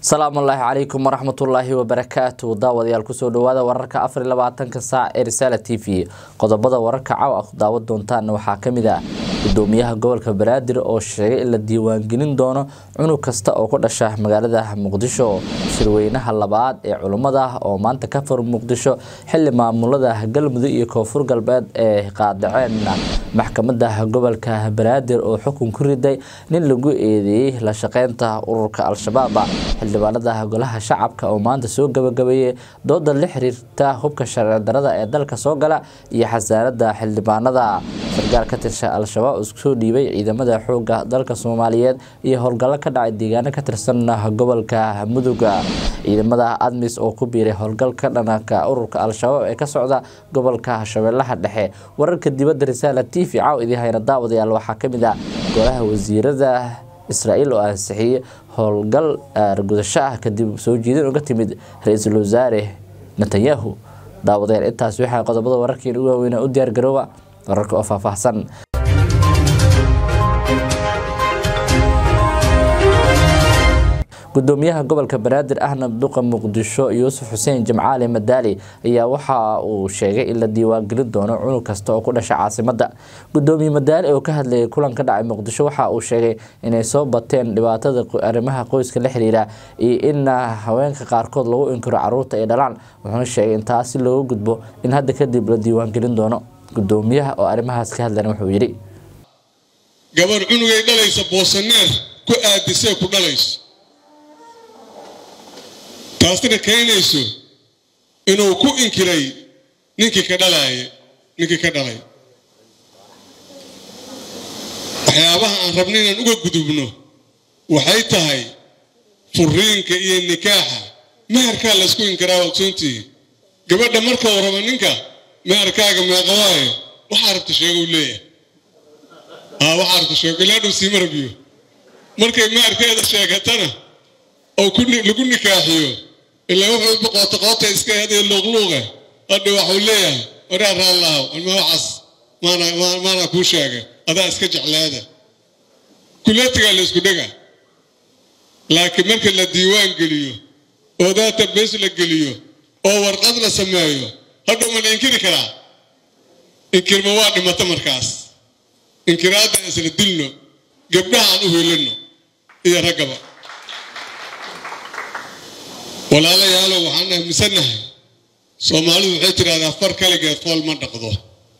asalaamu allaahi calaykum waraxmatullaahi wabarakaatu daawadayaal kusoo dhawaada wararka afar iyo labaatanka saac ee risaala t v qodobada wararka caw ah daawan doontaana waxaa kamid ah gudoomiyaha gobolka banaadir oo sheegay in la diiwaangelin doono cunug kasta oo ku dhasha magaalada muqdisho shirweynaha labaad ee culummada oo maanta ka fur muqdisho xili maamulada galmudug iyo koonfur galbeed ee qaadaceen maxkamada gobolka banaadir oo xukun ku riday nin lagu eedeeyey la shaqeynta ururka al-shabaab xildhibaanada golaha shacabka oo maanta soo gabagabeeyey dooda la xiriirta hubka sharci darada ee dalka soo gala iyo xasaanada xildhibaanada sargaal ka tirsha al-shabaab iskusoo dhiibay ciidamada xooga dalka soomaaliyeed iyo howlgallo ka dhacay deegaano ka tirsan gobolka muduga ciidamada admis oo ku biiray howlgalka dhananka ururka al-shabaab ee ka socda gobolka shabeellaha dhexe wararka dibadda risaala t v caaw idii hayna daawadayaal waxaa kamid ah golaha wasiirada israa'iil oo ansixiyey howlgal argudasho ah kadib soo jiidin uga timid ra-iisul wasaare netanyahu daawadayaal intaas waxaa qodobada wararkiin u waaweynaa u diyaar garooba wararka oo faahfaahsan gudoomiyaha gobolka banaadir ahna duqa muqdisho yuusuf xuseen jimcaali madaali ayaa waxa uu sheegay in la diiwaangelin doono cunug kasta oo ku dhasha caasimada gudoomiye madaali oo ka hadlayay kulan ka dhacay muqdisho waxa uu sheegay inay soo bateen dhibaatada arrimaha qoyska la xiriira iyo in haweenka qaarkood lagu inkiro caruurta ay dhalaan wuxuuna sheegay in taasi looga gudbo in hadda kadib la diiwaangelin doono gudoomiyaha oo arrimahaas ka hadlana wuxuu yidhi gabar cunugay dhalaysa boosaneer ku aadisee ku dhalayso taasina keenayso inuu ku inkiray ninkii ka dhalaaya ninkii ka dhalay waxyaabaha aan rabna inaan uga gudubno waxay tahay furiinka iyo nikaaxa meherkaa laysku inkiraa ogsoontihi gabadha marka uu rabo ninka meherkaaga meeqa waayo waxaa rabta sheego u leeyahay aa waxaa rabta sheego ilaa dhow siima rabiyo markay meherkeeda sheegatana oo lagu nikaaxiyo ilaa wuxuu boqoota qoota iska hadee luuqluuqa hadha waxuu leeyahay waraa raallahow alma waxaas maana kuu sheega adaa iska jeclaada kuleetigaa la isku dhega laakiin marka la diiwaan geliyo oo daata bees la geliyo oo warqad la sameeyo hadhow ma la inkiri karaa inkirma waa dhimata markaas inkiraadda isla dilno gabdhaha aan u hoylano iyo raggaba walaalayaalow waxaan aaminsannahay soomaalidu waxay tidhahdaa far kaligeed fool ma dhaqdo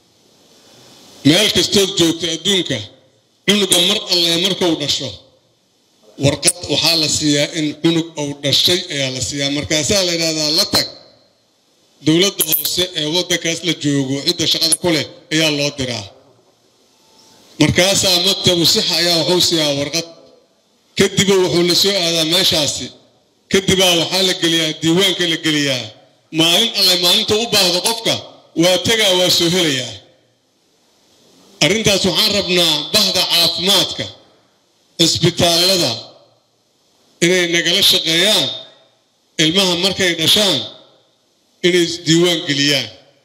meel kastood joogto adduunka cunuga mar alle markuu dhasho warqad waxaa la siiyaa in cunug uu dhashay ayaa la siiyaa markaasaa la yidhahdaa la tag dowladda hoose ee waddankaas la joogo cidda shaqada ku leh ayaa loo diraa markaasaa maktabu sixa ayaa wuxuu siiyaa warqad kadiba wuxuu la soo aadaa meeshaasi kadibaa waxaa la geliyaa diiwaanka la geliyaa maalin alle maalinta u baahdo qofka waa tegaa waa soo helayaa arrintaas waxaan rabnaa bahda caafimaadka cisbitaallada inay nagala shaqeeyaan ilmaha markay dhashaan inay diiwaan geliyaan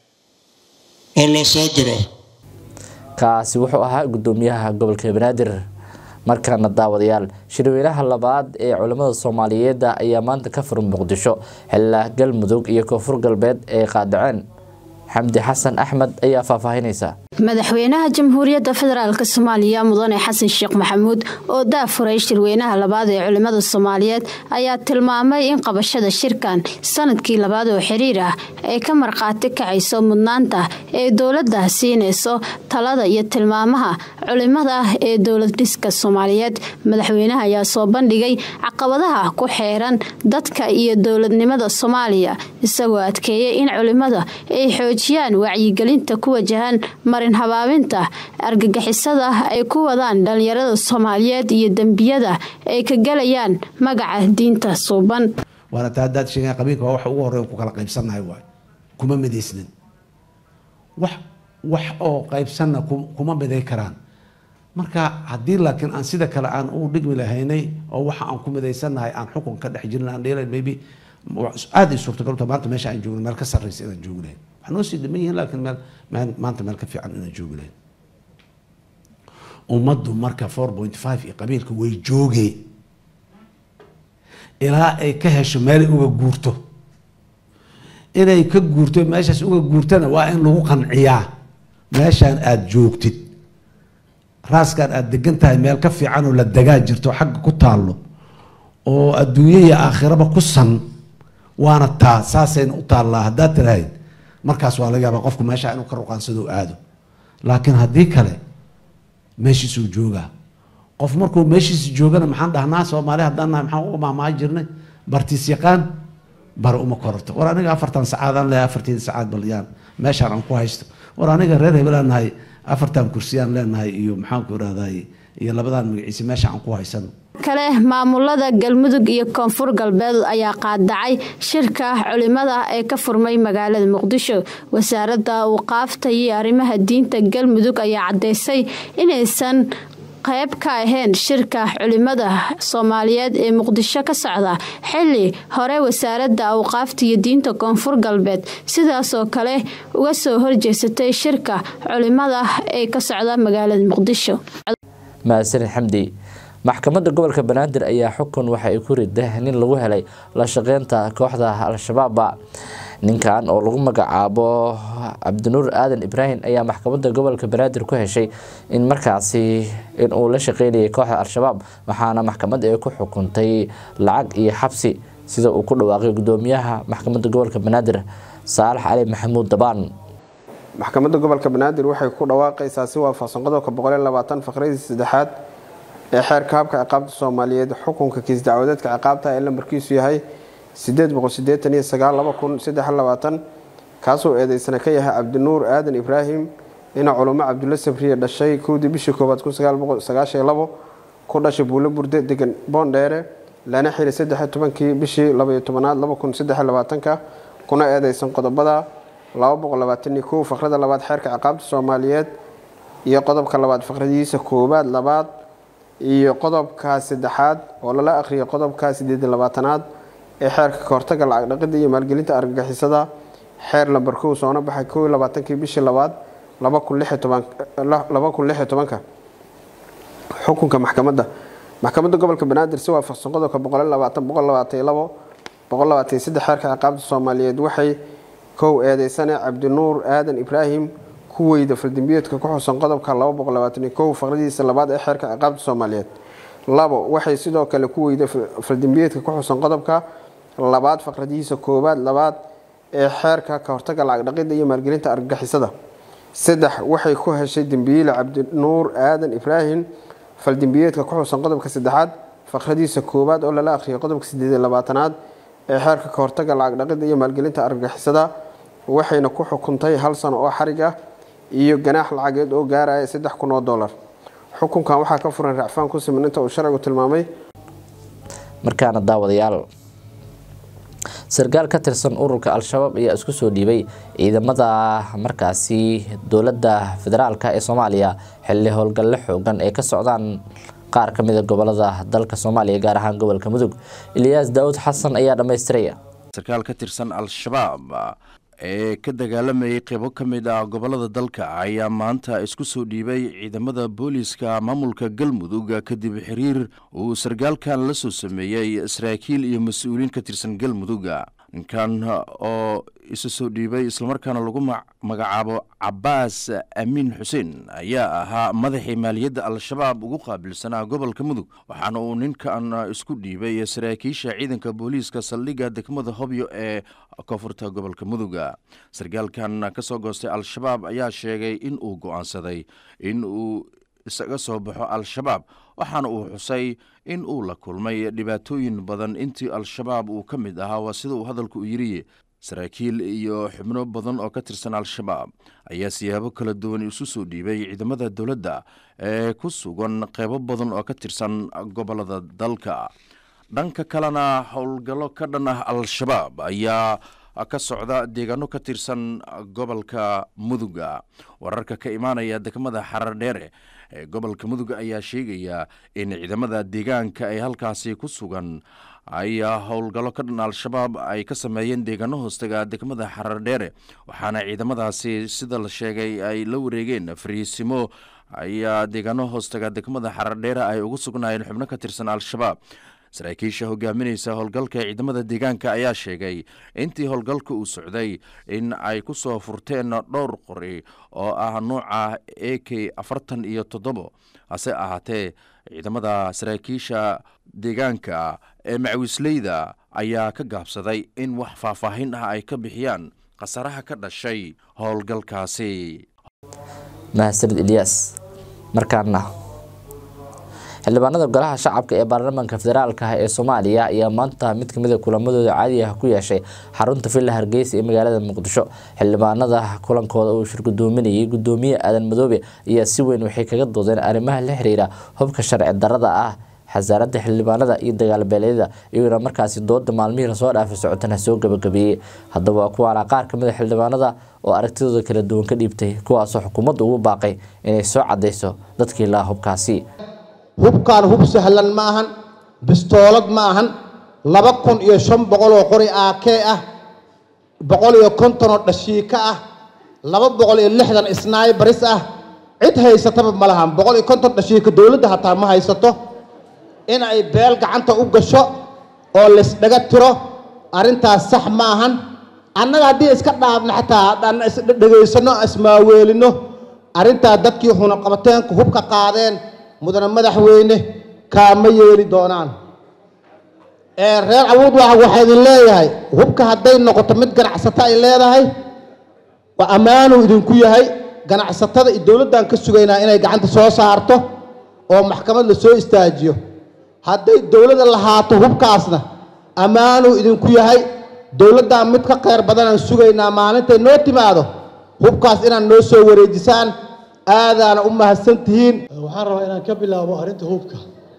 oo loo soo diro kaasi wuxuu ahaa gudoomiyaha gobolka banaadir markaana daawadayaal shirweynaha labaad ee culimmada soomaaliyeed ayaa maanta ka fur muqdisho xilaa galmudug iyo koonfur galbeed ay qaadaceen xamdi xasan axmed ayaa faahfaahinaysa madaxweynaha jamhuuriyadda federaalk soomaaliya mudane xasan sheekh maxamuud oo daafuray shirweynaha labaad ee culimmada soomaaliyeed ayaa tilmaamay in qabashada shirkan sanadkii labaad oo xiriir ah ay ka markhaati kacayso mudnaanta ee dowladda siinayso talada iyo tilmaamaha culimada ah ee dowlad dhiska soomaaliyeed madaxweynaha ayaa soo bandhigay caqabadaha ku xeeran dadka iyo dowladnimada soomaaliya isagoo adkeeyay in culimada ay xoojiyaan wacyigelinta ku wajahan marin habaabinta argagixisada ay ku wadaan dhalinyarada soomaaliyeed iyo dembiyada ay ka galayaan magaca diinta suuban waana taa haddaad sheegaan qabiilka waa waxa ugu horreyn ku kala qaybsannahay waay kuma midaysnin wax wax oo qaybsanna kuma miday karaan marka haddii laakiin aan sida kale aan u dhigmi lahaynay oo waxa aan ku midaysannahay aan xukun ka dhex jirin aan dheelayn maybe aada ay suurtagalta maanta meesha aan joogna meel ka sarraysa inaan joogi lahayn waxaa noo sii dhiman yihiin laakiin meel meel maanta meel ka fiican inaan joogi lahayn ummaddu marka four point five iyo qabiilka way joogeen ilaa ay ka hesho meelay uga guurto inay ka guurto meeshaas uga guurtana waa in lagu qanciyaa meeshaan aada joogtid raaskaan aada degan tahay meel ka fiican oo la degaa jirto xagga ku taallo oo adduunyo iyo aakhiraba ku san waana taa saasayna u taallaa haddaad tirahayd markaas waa laga yaabaa qofku meesha inuu ka ruqaansado aado laakiin haddii kale meeshiisuu joogaa qof markuu meeshiisa joogana maxaan dhahnaa soomaali haddaan nahay maxaan uga mahmaha jirnay bartiis yaqaan bare uma kororto war aniga afartan sacaadaan leeyahay afartii sacaad balyaan meeshaan aan ku haysto war aniga reer hebelaan nahay afartan kursiyaan leenahay iyo maxaanku irahday iyo labadaan magaciise meesha aan ku haysano kale maamulada galmudug iyo koonfur galbeed ayaa qaadacay shirka culimada ee ka furmay magaalada muqdisho wasaaradda waqaafta iyo arrimaha diinta galmudug ayaa cadeysay inaysan qayb ka ahayn shirka culimada soomaaliyeed ee muqdisho ka socda xili hore wasaaradda awqaafta iyo diinta koonfur galbeed sidaasoo kale uga soo horjeesatay shirka culimada ee ka socda magaalada muqdisho mahadsan xamdi maxkamadda gobolka banaadir ayaa xukun waxa ay ku riday nin lagu helay la shaqeynta kooxda al-shabaabba ninkan oo lagu magacaabo cabdinuur aadan ibraahim ayaa maxkamadda gobolka banaadir ku heshay in markaasi inuu la shaqeynayay kooxda al-shabaab waxaana maxkamadda ay ku xukuntay lacag iyo xabsi sida uu ku dhawaaqay gudoomiyaha maxkamadda gobolka banaadir saalax cali maxamuud dabaan maxkamadda gobolka banaadir waxay ku dhawaaqaysaa si waafaqsan qodobka faqradii saddexaad ee xeerka habka ciqaabta soomaaliyeed xukunka kiis dacwadeedka ciqaabta ee lambarkiisu yahay kaasoo eedeysana ka yahay cabdinuur aadan ibraahim ina culumo cabdulla sabriye dhashay kowdii bishii koobaad ku dhashay buulo burde degan boondheere lana xiray saddex tobankii bishii labaiyo tobanaad ka kuna eedeysan qodobada faqrada labaad xeerka ciqaabta soomaaliyeed iyo qodobka labaad faqradiisa koobaad labaad iyo qodobka saddexaad oo lala akhriyay qodobka sideed labaatanaad ee xeerka kahortaga lacag dhaqida iyo maalgelinta argagixisada xeer lambar kow soona baxay kow labaatankii bishii labaad laba kun lix iyo tobanka xukunka maxkamadda maxkamadda gobolka banaadir si waafaqsan qodobka xeerka ciqaabta soomaaliyeed waxay kow eedeysane cabdinuur aadan ibraahim ku weyda faldembiyeedka ku xusan qodobka faqradiisa labaad ee xeerka ciqaabta soomaaliyeed labo waxay sidoo kale ku weyda faldembiyeedka ku xusan qodobka labaad faqradihiisa koobaad labaad ee xeerka kahortaga lacag dhaqida iyo maalgelinta argagixisada saddex waxay ku heshay dembiile cabdinuur aadan ibraahim faldembiyeedka ku xusan qodobka saddexaad faqradiisa koowaad oo lala akhriyay qodobka sideed labaatanaad ee xeerka kahortaga lacag dhaqida iyo maalgelinta argagixisada waxayna ku xukuntay hal sano oo xarig ah iyo ganaax lacageed oo gaaraya saddex kun oo dolar xukunkan waxaa ka furan racfaan ku siman inta uu sharcigu tilmaamay markaana daawadayaal sarkaal ka tirsan ururka al-shabaab ayaa isku soo dhiibay ciidamada markaasi dowladda federaalk ee soomaaliya xilli howlgalle xoogan ay ka socdaan qaar ka mida gobolada dalka soomaaliya gaar ahaan gobolka mudug ilyaas daawud xasan ayaa dhammaystiraya sarkaal ka tirsan al-shabaab ee ka dagaalamayay qeybo ka mid ah gobolada dalka ayaa maanta isku soo dhiibay ciidamada booliiska maamulka galmudug kadib xiriir uu sarkaalkan la soo sameeyey saraakiil iyo mas-uuliyiin ka tirsan galmuduga ninkan oo isu soo dhiibay islamarkaana lagu magacaabo cabaas amiin xuseen ayaa ahaa madaxii maaliyadda al-shabaab ugu qaabilsanaa gobolka mudug waxaana uu ninkan isku dhiibay saraakiisha ciidanka booliiska saldhigga degmada hobyo ee koonfurta gobolka muduga sarkaalkan ka soo goostay al-shabaab ayaa sheegay in uu go'aansaday in uu isaga soo baxo al-shabaab waxaana uu xusay in uu la kulmay dhibaatooyin badan intii al-shabaab uu ka mid ahaa waa sida uu hadalku u yiri saraakiil iyo xubno badan oo ka tirsan al-shabaab ayaa siyaabo kala duwan isu soo dhiibay ciidamada dowladda ee ku sugan qeybo badan oo ka tirsan gobolada dalka dhanka kalena howlgallo ka dhan ah al-shabaab ayaa ka socda deegaano ka tirsan gobolka muduga wararka ka imaanaya degmada xarar dheere ee gobolka muduga ayaa sheegaya in ciidamada deegaanka ay halkaasi ku sugan ayaa howlgallo ka dhan al-shabaab ay ka sameeyeen deegaano hoostaga degmada xarar dheere waxaana ciidamadaasi sida la sheegay ay la wareegeen fariisimo ayaa deegaano hoostaga degmada xarar dheere ay ugu sugnaayeen xubno ka tirsan al-shabaab saraakiisha hogaaminaysa howlgalka ciidamada deegaanka ayaa sheegay intii howlgalka uu socday in ay ku soo furteen dhowr qori oo ah nuuca a k afartan iyo toddobo hase ahaatee ciidamada saraakiisha deegaanka ee macawisleyda ayaa ka gaabsaday in wax faahfaahin ah ay ka bixiyaan khasaraha ka dhashay howlgalkaasi mahadsanid ilyaas markaana xildhibaanada golaha shacabka ee baarlamaanka federaalka ah ee soomaaliya ayaa maanta mid kamid a kulamadooda caadiga ah ku yeeshay xarunta villa hargeysa ee magaalada muqdisho xildhibaanada kulankooda uu shirgudoominayay gudoomiye aadan madoobe ayaa si weyn waxay kaga doodeen arrimaha la xiriira hubka sharci darada ah xasaaradda xildhibaanada iyo dagaalbeeleedyada iyaguna markaasi dooda maalmihii lasoo dhaafay socotana soo gabagabeeyey haddaba waa kuwaana qaar kamid a xildhibaanada oo aragtidooda kala duwan ka dhiibtay kuwaasoo xukuumadda ugu baaqay inay soo cadeyso dadkii lahaa hubkaasi hubkaan hub sahlan ma ahan bistoolad ma ahan laba kun iyo shan boqol oo qori aakee ah boqol iyo konton oo dhashiika ah laba boqol iyo lixdan snaibaris ah cid haysataba ma lahan boqol iyo konton dhashiika dowladda hataa ma haysato in ay beel gacanta u gasho oo laysdhaga tiro arrintaas sax ma ahan annaga haddii iska dhaafno xataa haddaan isdhegaysano ismaaweelino arrintaa dadkii xunaqabateenku hubka qaadeen mudane madaxweyne kaama yeeli doonaan ee reer awood waa waxaa idin leeyahay hubka hadday noqoto mid ganacsato ay leedahay waa ammaanuu idinku yahay ganacsatada iyo dowladdan ka sugaynaa inay gacanta soo saarto oo maxkamad la soo istaajiyo hadday dowladda lahaato hubkaasna ammaanuu idinku yahay dowladdan mid ka kheyr badanaan sugaynaa maalintay noo timaado hubkaas inaad noo soo wareejisaan aadaana u mahadsan tihiin waxaan rabaa inaan ka bilaabo arrinta hubka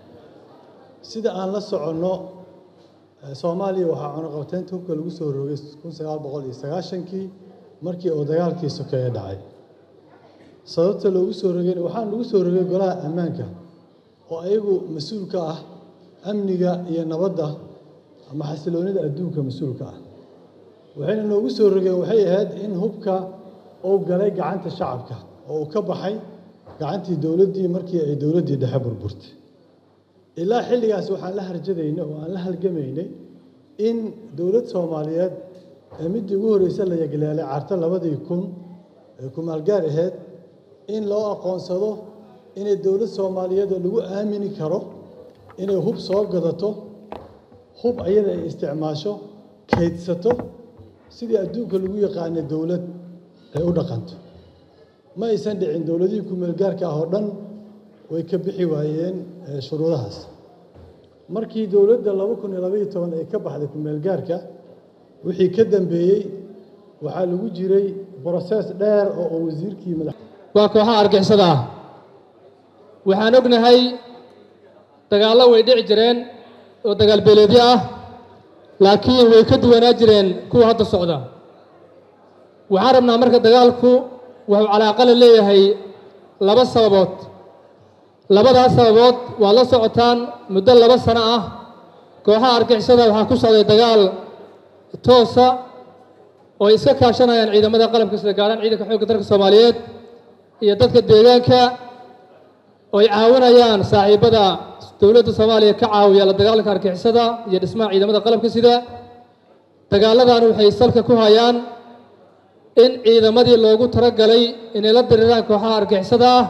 sida aan la soconno soomaaliya waxaa cunuqabteynta hubka lagu soo rogay kun sagaal boqol iyo sagaashankii markii uu dagaalkii sokeeye dhacay sababta loogu soo rogayna waxaan lagu soo rogay golaha ammaanka oo ayagu mas-uul ka ah amniga iyo nabadda ama xasiloonida adduunka mas-uulka ah waxayna noogu soo rogeen waxay ahayd in hubka uu galay gacanta shacabka oo uu ka baxay gacantii dowladdii markii ay dowladdii dhexe burburtay ilaa xilligaas waxaan la harjadaynay oo aan la halgamaynay in dowlad soomaaliyeed ee middii ugu horreysa la yagleelay carto labadii kun ee kumaalgaar ahayd in loo aqoonsado inay dowlad soomaaliyeed oo lagu aamini karo inay hub soo gadato hub ayada ay isticmaasho kaydsato sidii adduunka lagu yaqaanay dowlad ay u dhaqanto ma aysan dhicin dowladihii kumeelgaarka ah oo dhan way ka bixi waayeen shuruudahaas markii dowladda laba kun iyo labaiyo toban ay ka baxday kumeelgaarka wixii ka dambeeyey waxaa lagu jiray brosees dheer oo uu wasiirkii madax waa kooxaha argixisada ah waxaan ognahay dagaallo way dhici jireen oo dagaal beeleedyo ah laakiin way ka duwanaa jireen kuwa hadda socda waxaan rabnaa marka dagaalku wuxuu calaaqala leeyahay laba sababood labadaas sababood waad la socotaan muddo laba sano ah kooxaha argixisada waxaa ku socday dagaal toosa oo ay iska kaashanayaan ciidamada qalabka sida gaaraan ciidanka xoogga dalka soomaaliyeed iyo dadka deegaanka oo ay caawinayaan saaxiibada dowladda soomaaliya ka caawiya la dagaalanka argixisada iyo dhismaha ciidamada qalabka sida dagaaladan waxay salka ku hayaan in ciidamadii loogu talagalay inay la diriraan kooxaha argixisada ah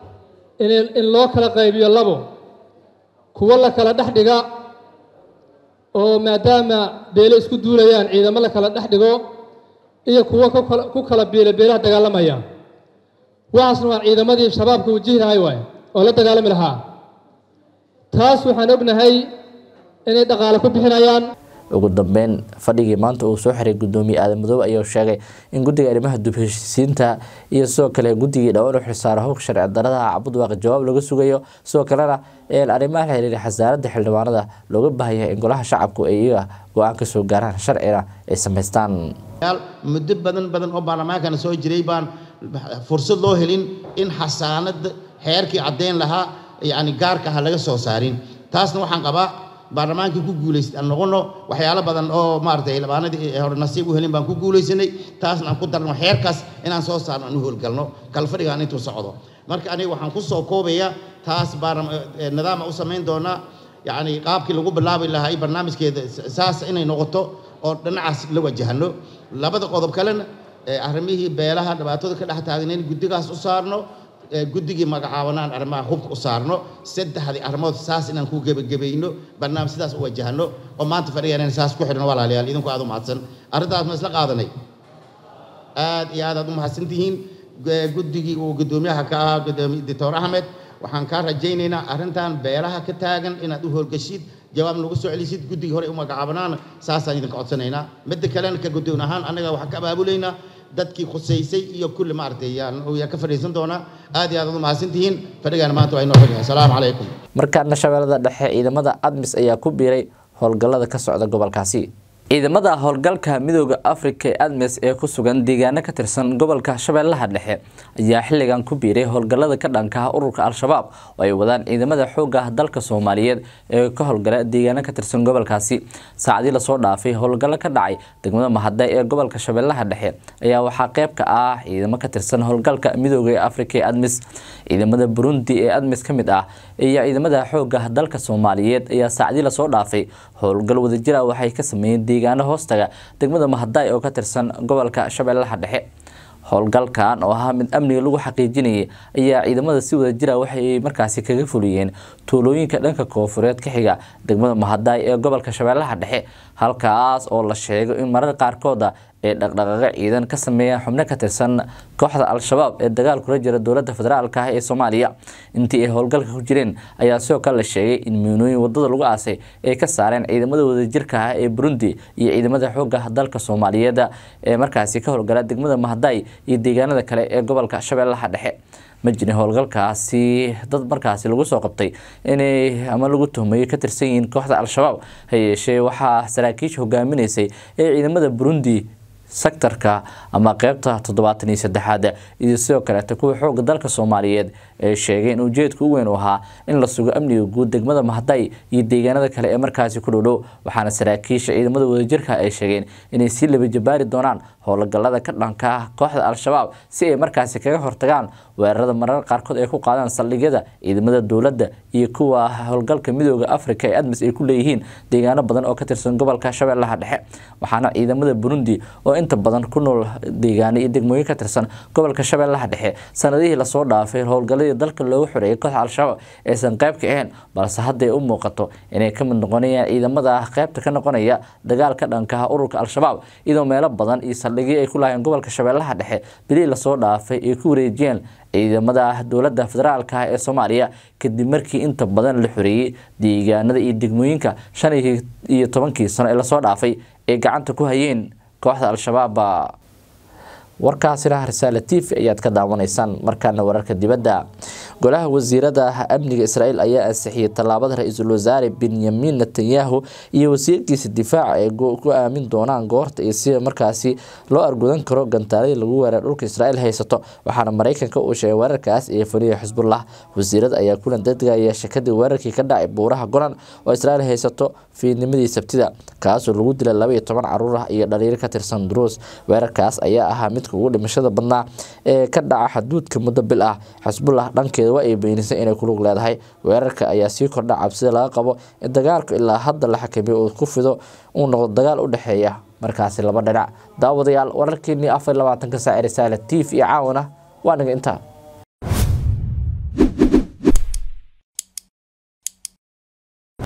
in loo kala qaybiyo labo kuwo la kala dhex dhiga oo maadaama beele isku duulayaan ciidamo la kala dhex dhigo iyo kuwo ku kala beele beelaha dagaalamaya waxaasna waa ciidamadii shabaabka wajihi lahay waay oo la dagaalami lahaa taas waxaan ognahay inay dhaqaale ku bixinayaan ugu dambeyn fadhigii maanta uu soo xiray gudoomiye aadan madoobe ayaa sheegay in guddiga arrimaha dubheshiisiinta iyo sidoo kale guddigii dhowaan u xilsaara hubka sharci darada cabudwaaqi jawaab laga sugayo sidoo kalena arrimaha la xiriira xasaaradda xildhibaanada looga baahanyahay in golaha shacabku ay iyaga go-aan ka soo gaaraan sharcina ay samaystaan muddo badan badan oo baarlamaankana soo jiray baan fursad loo helin in xasaanada xeerkii caddayn lahaa yani gaarka ah laga soo saarin taasna waxaan qabaa baarlamaankii ku guulaystay aan noqono waxyaalo badan oo maaragtay xildhibaanadii hore nasiib u helin baan ku guulaysanay taasna aan ku darno xeerkaas inaan soo saarno aan u howlgalno kalfadhigaan intuu socdo marka aniga waxaan ku soo koobayaa taas nidaama u samayn doonaa yacni qaabkii lagu bilaabi lahaa iyo barnaamijkeeda saas inay noqoto oo dhinacaas la wajahno labada qodob kalena arrimihii beelaha dhibaatada ka dhex taagan in guddigaas u saarno guddigii magacaabanaan arrimaha hubka u saarno saddexdii arrimood saas inaan ku gebagabayno barnaamij sidaas u wajahno oo maanta fadhigan saas ku xidhno walaalayaal idinku aad u mahadsan arrintaas ma isla qaadanay aad iyo aad aad u mahadsan tihiin guddigii uu guddoomiyaha ka ahaa doctor axmed waxaan kaa rajaynaynaa arrintan beelaha ka taagan inaad u howlgashid jawaab nagu soo celisid guddigii hore u magacaabanaana saasaan idinka codsanaynaa midda kalena ka guddoon ahaan annaga waxaan ka abaabulaynaa dadkii khusaysay iyo kulli maaragtay yaan yaa ka fadhiisan doonaa aad iyo aad aad u mahadsan tihiin fadhigaana maanta waa inoo fadhiya asalaamu calaykum markaana shabeellada dhexe ciidamada admis ayaa ku biiray howlgallada ka socda gobolkaasi ciidamada howlgalka midooda afrika ee admis ee ku sugan deegaano ka tirsan gobolka shabeellaha dhexe ayaa xilligan ku biiray howlgallada ka dhanka ah ururka al-shabaab oo ay wadaan ciidamada xooga dalka soomaaliyeed ee ka howlgala deegaano ka tirsan gobolkaasi saacadii lasoo dhaafay howlgallo ka dhacay degmada mahadda ee gobolka shabeellaha dhexe ayaa waxaa qeyb ka ah ciidamo ka tirsan howlgalka midooda ee afrika ee admis ciidamada burundi ee admis ka mid ah iyo ciidamada xooga dalka soomaaliyeed ayaa saacadii lasoo dhaafay howlgal wadajira waxay ka sameeyeen deegaano hoostaga degmada mahadaay oo ka tirsan gobolka shabeellaha dhexe howlgalkan oo ahaa mid amniga lagu xaqiijinayay ayaa ciidamada si wadajira waxay markaasi kaga fuliyeen tuulooyinka dhanka koofureed ka xiga degmada mahadaay ee gobolka shabeellaha dhexe halkaas oo la sheego in marar qaarkooda ee dhaqdhaqaaqo ciidan ka sameeyaan xubno ka tirsan kooxda al-shabaab ee dagaal kula jira dowladda federaalka ah ee soomaaliya intii ay howlgalka ku jireen ayaa sidoo kale la sheegay in miinooyin wadada lagu aasay ay ka saareen ciidamada wadajirka ah ee burundi iyo ciidamada xooga dalka soomaaliyeed ee markaasi ka howlgala degmada mahadaay iyo deegaanada kale ee gobolka shabeellaha dhexe ma jirin howlgalkaasi dad markaasi lagu soo qabtay inay ama lagu tuhmayo ka tirsan yihiin kooxda al-shabaab ha yeeshee waxaa saraakiisha hogaaminaysay ee ciidamada burundi sektarka ama qeybta toddobaatan iyo saddexaad iyo sidoo kaleeta kuwa xooga dalka soomaaliyeed ee sheegay in ujeedka u weyn u ahaa in la sugo amniga guud degmada mahday iyo deegaanada kale ee markaasi ku dhowdhow waxaana saraakiisha ciidamada wadajirka ay sheegeen inay sii labajabaari doonaan howlgalada ka dhanka ah kooxda al-shabaab si ay markaasi kaga hortagaan weerarada marar qaarkood ay ku qaadaan saldhigyada ciidamada dowladda iyo kuwa howlgalka midooda afrika ee admis ay ku leeyihiin deegaano badan oo ka tirsan gobolka shabeellaha dhexe waxaana ciidamada burundi oo inta badan ku nool deegaano iyo degmooyin ka tirsan gobolka shabeellaha dhexe sanadihii lasoo dhaafay howlgaladii dalka loogu xoreeyay kooxda al-shabaab aysan qayb ka ahayn balse hadday u muuqato inay ka mid noqonayaan ciidamada qaybta ka noqonaya dagaal ka dhanka ah ururka al-shabaab iyadoo meelo badan iyo saldhigyo ay ku lahaayeen gobolka shabeellaha dhexe bilihii lasoo dhaafay ay ku wareejiyeen ciidamada dowladda federaalka ah ee soomaaliya kadib markii inta badan la xoreeyey deegaanada iyo degmooyinka shan iyo tobankii sano ee lasoo dhaafay ay gacanta ku hayeen kooxda al-shabaab warkaasina risaale t v ayaad ka daawanaysaan markaana wararka dibadda golaha wasiirada amniga israel ayaa ansixiyey tallaabada ra-iisul wasaare benyamin netanyahu iyo wasiirkiisa difaaca ay ku aamin doonaan goorta iyo sida markaasi loo argudan karo gantaaladii lagu weerar dhulka israel haysato waxaana mareykanka uu sheegay weerarkaas ee fuliya xisbullah wasiirada ayaa kulan dadga yeeshay kadib weerarkii ka dhacay buuraha golan oo israel haysato fiidnimadii sabtida kaasoo lagu dilay laba iyo toban caruur ah iyo dhaliiro ka tirsan duruus weerarkaas ayaa ahaa midka ugu dhimashada badnaa ee ka dhaca xaduudka muddo bil ah xisbullah dhankeeda waa ay beenisay inay kulug leedahay weerarka ayaa sii kordha cabsida laga qabo in dagaalku ilaa hadda la xakamiyo uu ku fido uu noqdo dagaal u dhexeeya markaasi laba dhinac daawadayaal wararkeenii afar labaatanka saac ee risaale t v iyo caawana waa naga intaa